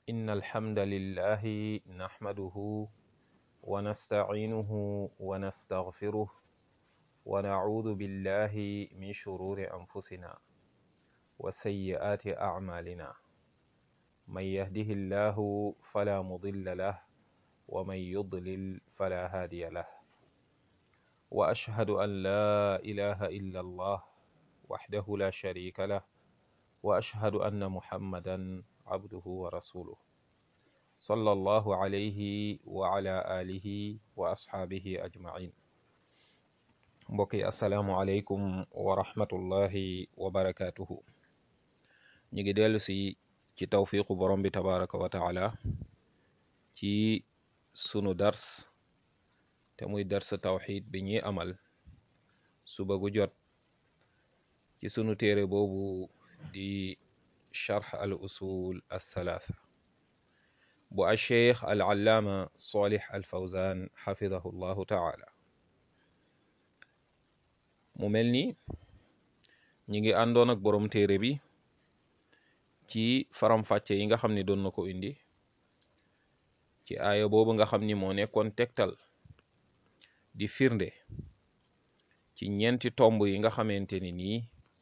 إن الحمد لله نحمده ونستعينه ونستغفره ونعوذ بالله من شرور أنفسنا وسيئات أعمالنا من يهده الله فلا مضل له ومن يضلل فلا هادي له وأشهد أن لا إله إلا الله وحده لا شريك له وأشهد أن محمدا عبده ورسوله صلى الله عليه وعلى آله وأصحابه أجمعين mbokki asalaamualeykum wa rahmatullahi wa barakatuhu ñu ngi dellu si ci tawfiqu borom bi tabaraka wa taala ci sunu dars te muy dars tawxid bi ñuy amal suba gu jot ci sunu téere boobu di charx al usul althalatha bu alcheikh al allaama salih al fawzan xafidahu llahu taala mu mel ni ñi ngi àndoon ak borom téere bi ci faram-fàcce yi nga xam ni doon na ko indi ci aaya boobu nga xam ni moo nekkoon tegtal di firnde ci ñeenti tomb yi nga xamante ni nii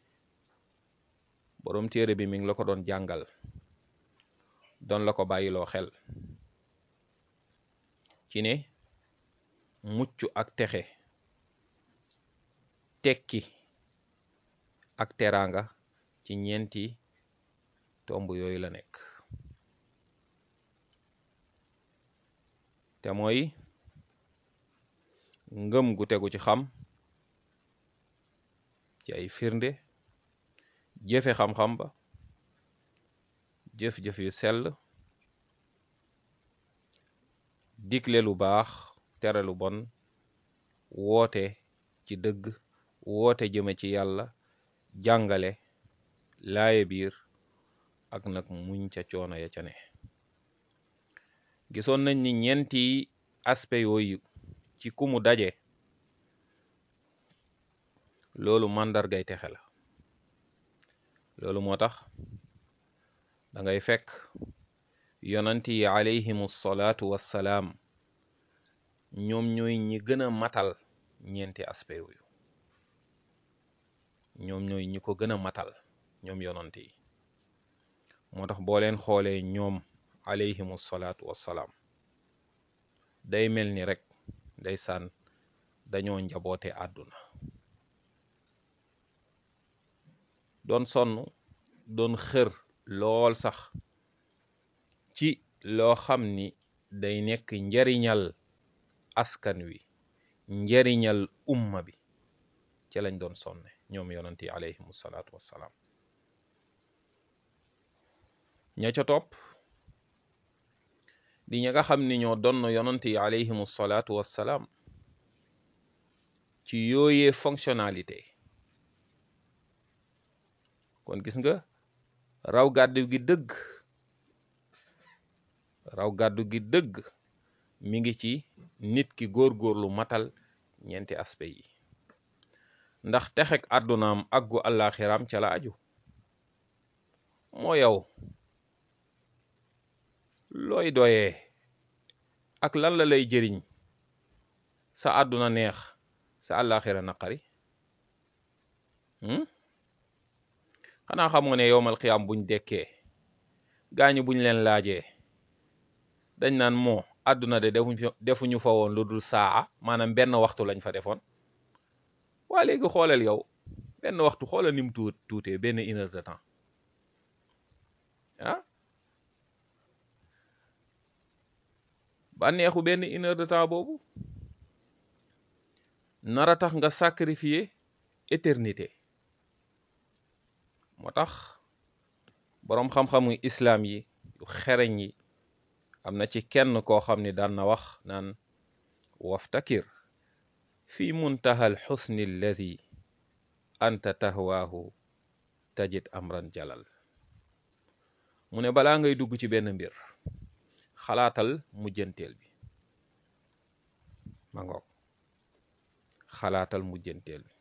borom téere bi mi ngi la ko doon jàngal doon la ko bàyyiloo xel ci ne mucc ak texe tekki ak teraanga ci ñeenti tomb yooyu la nekk te mooy ngëm gu tegu ci xam ci ay firnde jëfe xam-xam ba jëf-jëf yu sell digle lu baax tere lu bon woote ci dëgg woote jëme ci yàlla jàngale laaye biir ak nag muñ ca coono ya ca ne gisoon nañ ni ñeenti aspect yooyu ci ku mu daje loolu màndargay texe la loolu moo tax da ngay fekk yonanti yi alayhimu salaatu wassalaam ñoom ñooy ñi gën a matal ñeenti aspect yooyu ñoom ñooy ñi ko gën a matal ñoom yonant yi moo tax boo leen xoolee ñoom alayhimu salaatu wassalaam day mel ni rek ndeysaan dañoo njaboote àdduna doon sonn doon xër lool sax ci loo xam ni day nekk njariñal askan wi njariñal umma bi ci lañ doon sonne ñoom yonant yi alayhimu salaatu wassalaam ña ca topp di ña nga xam ni ñoo donn yonant yi alayhimu salaatu wassalaam ci yooyee fonctionnalité kon gis nga raw gàddu gi dëgg raw gàddu gi dëgg mi ngi ci nit ki góor-góorlu matal ñeenti aspect yi ndax texek àddunaam ak gu àllaaxiram ca la aju moo yow looy doyee ak lan la lay jëriñ sa àdduna neex sa àllaaxira naqari xanaa xamoo ne yowmal xiyaam buñ dekkee gaañu buñ leen laajee dañ naan moo àdduna de defuñ defuñu fa woon lu dul saa maanaam benn waxtu lañ fa defoon waa léegi xoolal yow benn waxtu xoolal ni mu tuut tuutee benn une heure de temps ah bànneexu benn une heure de temps boobu nara tax nga sacrifier éternité moo tax boroom xam-xamu islaam yi yu xereñ yi am na ci kenn koo xam ni daan na wax naan waftakir fi muntaha al xusni alladi anta tahwaahu tajid amran jalal mu ne balaa ngay dugg ci benn mbir xalaatal mujjanteel bi ma ngoog xalaatal mujjanteel bi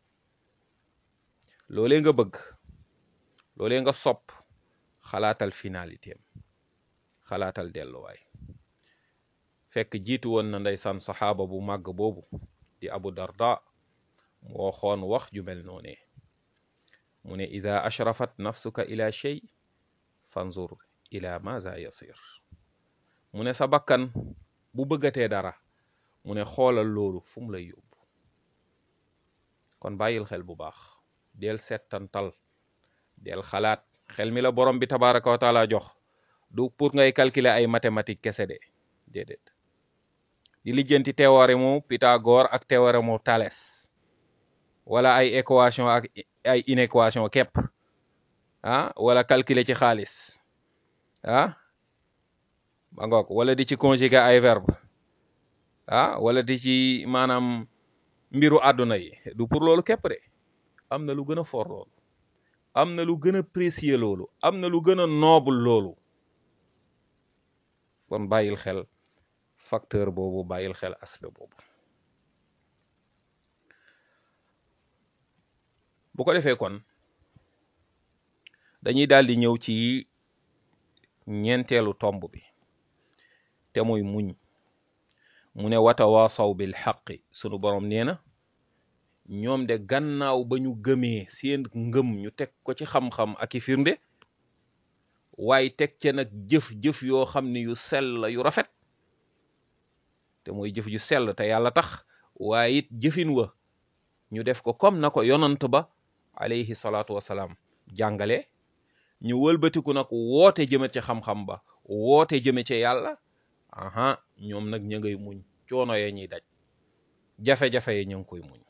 loolee nga bëgg loolee nga sopp xalaatal finalité am xalaatal delluwaay fekk jiitu woon na ndeysaan saxaaba bu màgg boobu di abu darda mu waxoon wax ju mel noone mu ne ida ashrafat nafsuka ila shay fanzur ila maza yasir mu ne sa bakkan bu bëggatee dara mu ne xoolal loolu fu mu lay yóbbu kon bàyyil xel bu baax del settantal del xalaat xel mi la borom bi tabaraka wa taala jox du pour ngay calculer ay mathématiques kese de déedéet di lijjanti théorème mu Pythagore ak théorème mu Thalès wala ay équation ak ay inéquation képp ah wala calculer ci xaalis ah ba ngoog wala di ci conjuguer ay verbe ah wala di ci maanaam mbiru àdduna yi du pour loolu képp de am na lu gën a fort loolu am na lu gën a précieux loolu am na lu gën a noble loolu kon bàyyil xel facteur boobu bàyyil xel aspect boobu bu ko defee kon dañuy daal di ñëw ci ñeenteelu tomb bi te muy muñ mu ne watawaasaw bil xaqi sunu borom nee na ñoom de gannaaw ba ñu gëmee seen ngëm ñu teg ko ci xam-xam ak i firnde waaye teg ca nag jëf-jëf yoo xam ne yu sell yu rafet te mooy jëf ju sell te yàlla tax waaye it jëfin wa ñu def ko comme na ko yonant ba alayhi salaatu wasalaam jàngale ñu wëlbatiku nag woote jëme ci xam-xam ba woote jëme ci yàlla aha ñoom nag ña ngay muñ coono ya ñuy daj jafe-jafe yi ñu ngi koy muñ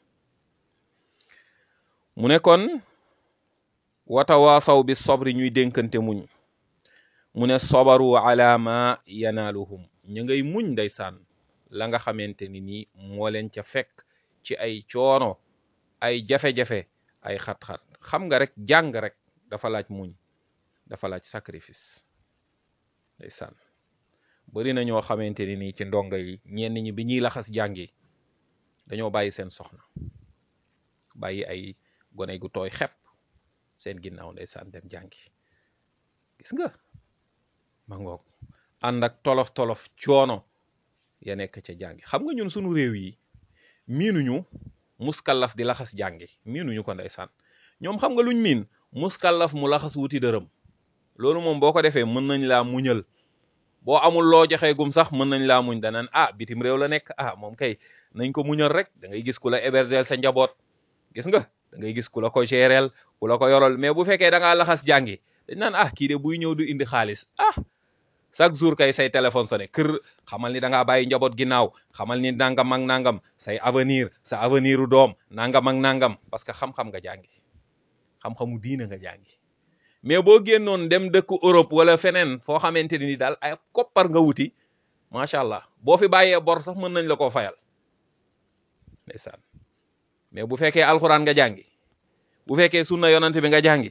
mu ne kon watawaasaw bi sobri ñuy dénkante muñ mu ne sobaru ala ma yanaaluhum ñu ngay muñ ndeysaan la nga xamante ni nii moo leen ca fekk ci ay coono ay jafe-jafe ay xat-xat xam nga rek jàng rek dafa laaj muñ dafa laaj sacrifice ndeysaan bari na ñoo xamante ni nii ci ndongo yi ñenn ñi bi ñuy laxas jàngi dañoo bàyyi seen soxna bàyyi ay gone gu tooy xepp seen ginnaaw ndeysaan dem jàngi gis nga ma ngoog ànd ak tolof tolof coono ya nekk ca jàngi xam nga ñun sunu réew yi miinuñu muskallaf di laxas jàngi miinuñu ko ndeysaan ñoom xam nga luñ miin muskallaf mu laxas wuti dërëm loolu moom boo ko defee mën nañ laa muñal boo amul loo joxee gum sax mën nañ laa muñ danaan ah bitim réew la nekk ah moom kay nañ ko muñal rek da ngay gis ku la héberger sa njaboot gis nga da ngay gis ku la ko géreel ku la ko yoral mais bu fekkee da ngaa laxas jàngi dañ naan ah kii de buy ñëw du indi xaalis ah chaque jour kay say téléphone sonné kër xamal ni da ngaa bàyyi njaboot ginnaaw xamal ni nangam ak nangam say avenir sa avenir u doom nangam ak nangam parce que xam-xam nga jàngi xam-xamu diina nga jàngi mais boo génnoon dem dëkk Europe wala feneen foo xamante ni daal ay koppar nga wuti macha allah boo fi bàyyee bor sax mën nañ la koo fayal ndeysaan mais bu fekkee alxuraan nga jàngi bu fekkee sunna yonante bi nga jàngi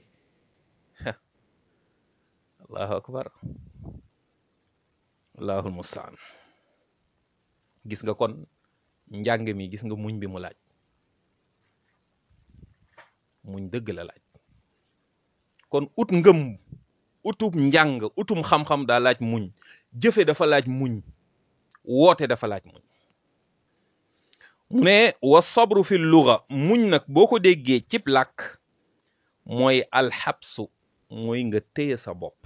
allahu akbar allahul mustaan gis nga kon njàng mi gis nga muñ bi mu laaj muñ dëgg la laaj kon ut ngëm utum njàng utum xam-xam daa laaj muñ jëfe dafa laaj muñ woote dafa laaj muñ mu ne wa sabru fi luga muñ nag boo ko déggee cib làkk mooy alxabsu mooy nga téye sa bopp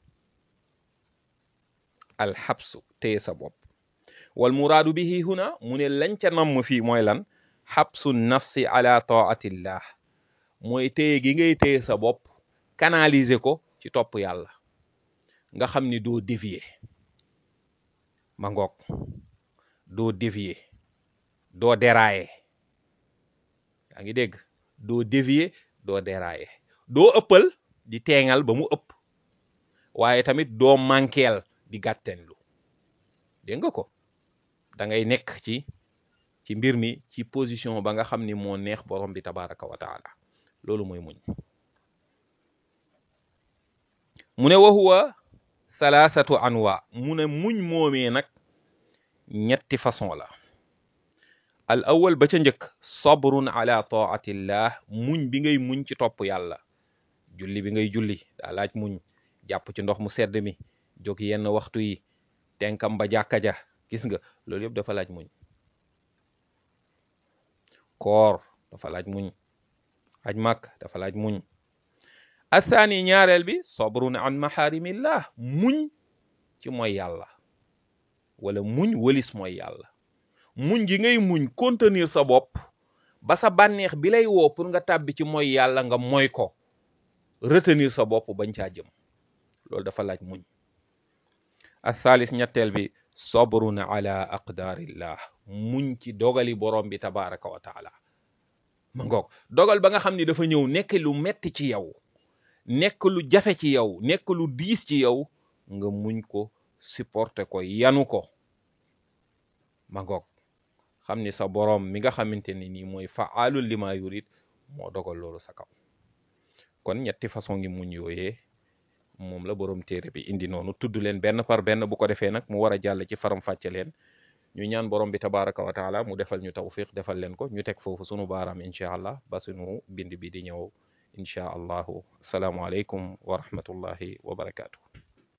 alxabsu téye sa bopp wal muraadu bihi huna mu ne lañ ca namm fii mooy lan xabsu nafsi ala taatillah mooy téye gi ngay téye sa bopp canaliser ko ci topp yàlla nga xam ni doo dévier ma ngoog doo dévier doo dérailler yaa ngi dégg doo dévier doo dérailler doo ëppal di teengal ba mu ëpp waaye tamit doo mankeel di gàttenlu dégg nga ko da ngay nekk ci ci mbir mi ci position ba nga xam ni moo neex borom bi tabaraka wa taala loolu mooy muñ mu ne wa huwa thalathatu anwa mu ne muñ moomee nag ñetti façon la al awal ba ca njëkk sabrun ala taatillah muñ bi ngay muñ ci topp yàlla julli bi ngay julli daa laaj muñ jàpp ci ndox mu sedd mi jóg yenn waxtu yi tenkam ba jàkka ja gis nga loolu yëpp dafa laaj muñ koor dafa laaj muñ aj màkk dafa laaj muñ athaani ñaareel bi sabrun an maharimillah muñ ci mooy yàlla wala muñ wëlis mooy yàlla muñ gi ngay muñ contenir sa bopp ba sa bànneex bi lay woo pour nga tàbbi ci mooy yàlla nga mooy ko retenir sa bopp bañ caa jëm loolu dafa laaj muñ athaalis ñetteel bi sabrun ala aqdarillah muñ ci dogali borom bi tabaraka wa taala ma ngoog dogal ba nga xam ni dafa ñëw nekk lu metti ci yow nekk lu jafe ci yow nekk lu diis ci yow nga muñ ko supporter ko yanu ko ma ngoog xam ni sa borom mi nga xamante ni nii mooy faalul lima yurid moo dogal loolu sa kaw kon ñetti façon ngi muñ yooyee moom la borom téere bi indi noonu tudd leen benn par benn bu ko defee nag mu war a jàll ci faram fàcce leen ñu ñaan borom bi tabaraka wa taala mu defal ñu tawfiq defal leen ko ñu teg foofu sunu baaraam incha allah ba sunu bind bi di ñëw incha allahu asalaamualeykum wa rahmatullahi wa barakaatu.